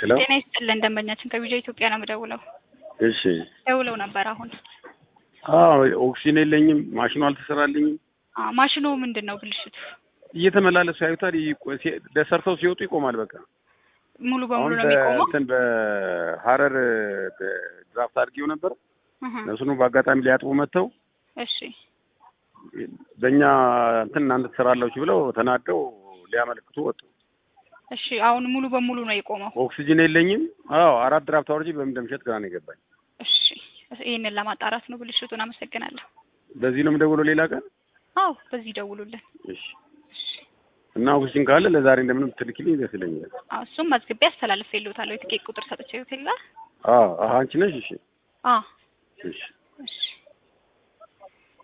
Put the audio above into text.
ሄሎ ጤና ይስጥልን ደንበኛችን ከቪዛ ኢትዮጵያ ነው የምደውለው። እሺ ደውለው ነበር አሁን። አዎ ኦክሲጅን የለኝም ማሽኑ አልተሰራልኝም አ ማሽኑ ምንድን ነው ብልሽቱ? እየተመላለሱ ያዩታል ይቆ- ሲ- ደሰርተው ሲወጡ ይቆማል በቃ ሙሉ በሙሉ አሁን ነው የሚቆመው? በእንትን በሀረር ድራፍት አድርጌው ነበር እህ፣ እነሱኑ በአጋጣሚ ሊያጥቡ መጥተው እሺ በእኛ እንትን እናንተ ትሰራላችሁ ብለው ተናደው ሊያመለክቱ ወጡ እሺ። አሁን ሙሉ በሙሉ ነው የቆመው። ኦክሲጅን የለኝም አዎ አራት ድራፍት አውርጄ በምን እንደምሸጥ ግራ ነው የገባኝ እሺ፣ ይህንን ለማጣራት ነው ብልሽቱን። አመሰግናለሁ። በዚህ ነው የምደውለው ሌላ ቀን አዎ በዚህ ደውሉልን። እሺ እና ኦክሲጅን ካለ ለዛሬ እንደምንም ትልክልኝ ደስ ይለኛል አዎ እሱም መዝግቤ አስተላልፌልዎታለሁ። የትኬት ቁጥር ሰጥቼዎት የለ? አዎ አዎ አንቺ ነሽ እሺ አዎ እሺ እሺ